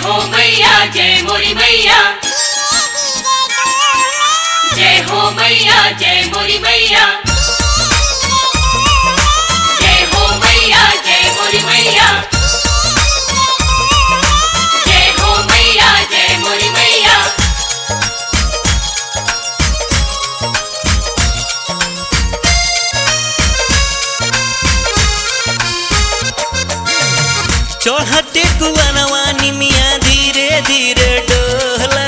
हो मैया जय मोरी मैया जय हो मैया जय मोरी मैया जय हो मैया जय मोरी मैया जय हो मैया जय मोरी मैया चढ़ते कुआनवा निमिया धीरे धीरे डोला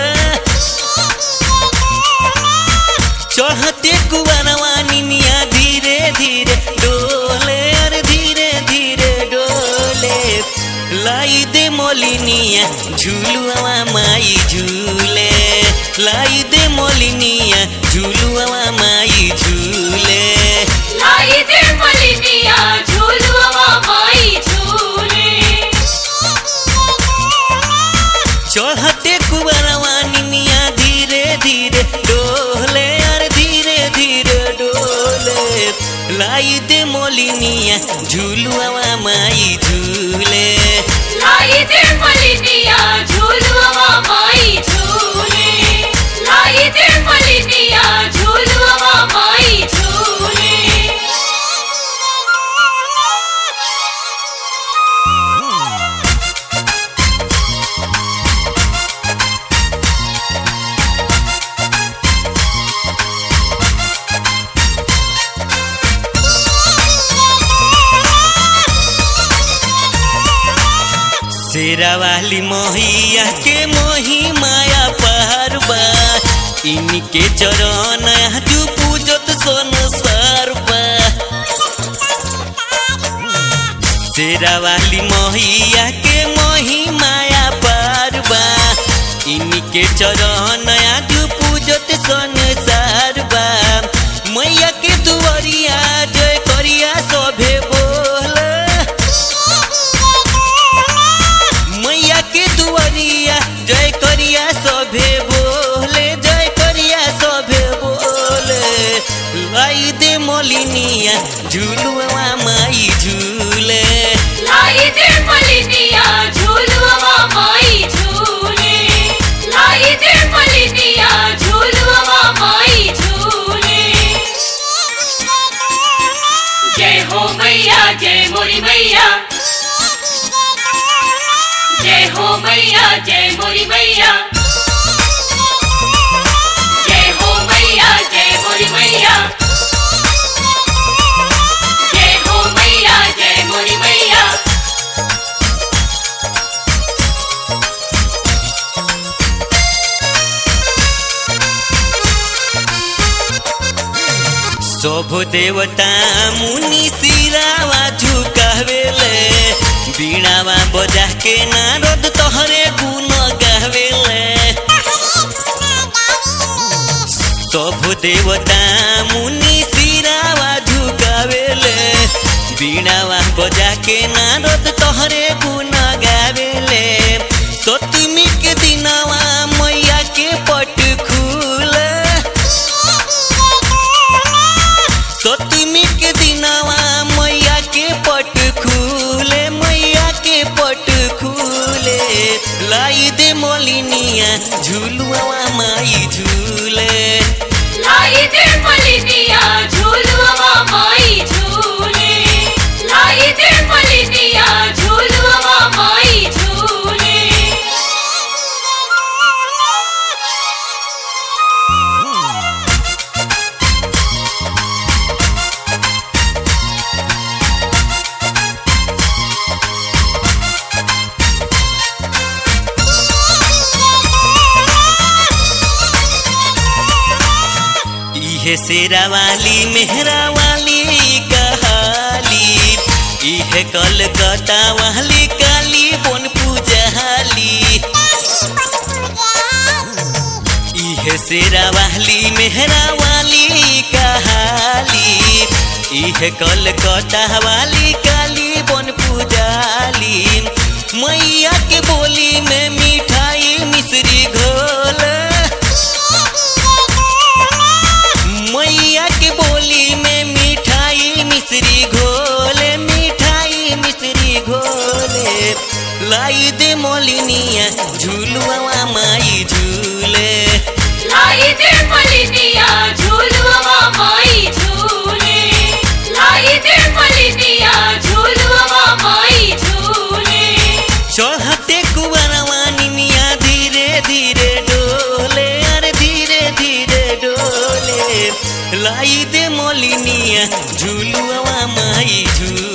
चढ़ते कुआनवा निमिया धीरे धीरे डोले अरे धीरे धीरे डोले लाई दे मोलिनिया झूलुआ माई झूले लाई दे मोलिनिया झूलुआ माई झूले लाई दे मलिनिया झूलुआ माई झूले चढ़ते कुबरवा निमिया धीरे धीरे डोले अरे धीरे धीरे डोले लाई दे मोलिनिया झूलुआ माई झूले लाई दे मलिनिया झूलुआ माई झूले लाई दे मलिनिया झूलुआ माई झूले शेरा वाली मोहिया के मोही माया पारबा इनके चरण तू पूजत सोन सरबा शेरा वाली मोहिया के मोही माया पारबा इनके चरण तू पूजत सोन सरबा मैया के दुआरिया जय करिया सभे बोला मैया के दुआरिया जय करिया सभे बोले जय करिया सभे बोले लाई दे मोलिनिया झूलुआ माई झूले लाई दे मलिनिया झूलुआ माई झूले लाई दे मलिनिया झूलुआ माई झूले जय हो मैया जय मोरी मैया जय हो मैया जय मोरी मैया जय हो मैया जय मोरी मैया जय हो मैया जय मोरी मैया शोभ देवता मुनि सिरावा झुकावेले बीणावा बजा के नारद तोहरे गुण गावेले शोभ देवता मुनि सिरावा झुकावेले बीणावा बजा के नारद तोहरे गुण गावेले सतमी के दिनवा मैया के पट खुले सतमी के दिनवा मैया के पट खुले मैया के पट खुले लाई दे मोलिनिया झूलुआ माई झूले लाई दे मलिनिया झूलुआ माई झूले लाई दे मलिनिया झूलुआ माई झूले इहे शेरा वाली मेहरा वाली कहाली इहे कलकत्ता वाली काली बन पूजाली इहे शेरा वाली मेहरा वाली कहाली इहे कलकत्ता वाली काली बन पूजाली मैया के बोली में मिठाई मिश्री घोल मैया के बोली में मिठाई मिश्री घोले मिठाई मिश्री घोले लाई दे मोलिनिया झूलुआ माई झूले लाई दे मलिनिया झूलुआ माई झूले लाई दे मलिनिया झूलुआ माई झूले चढ़ते कुबरवा निमिया धीरे धीरे डोले अरे धीरे धीरे डोले लाई दे मोलिनिया झूलुआ माई झूले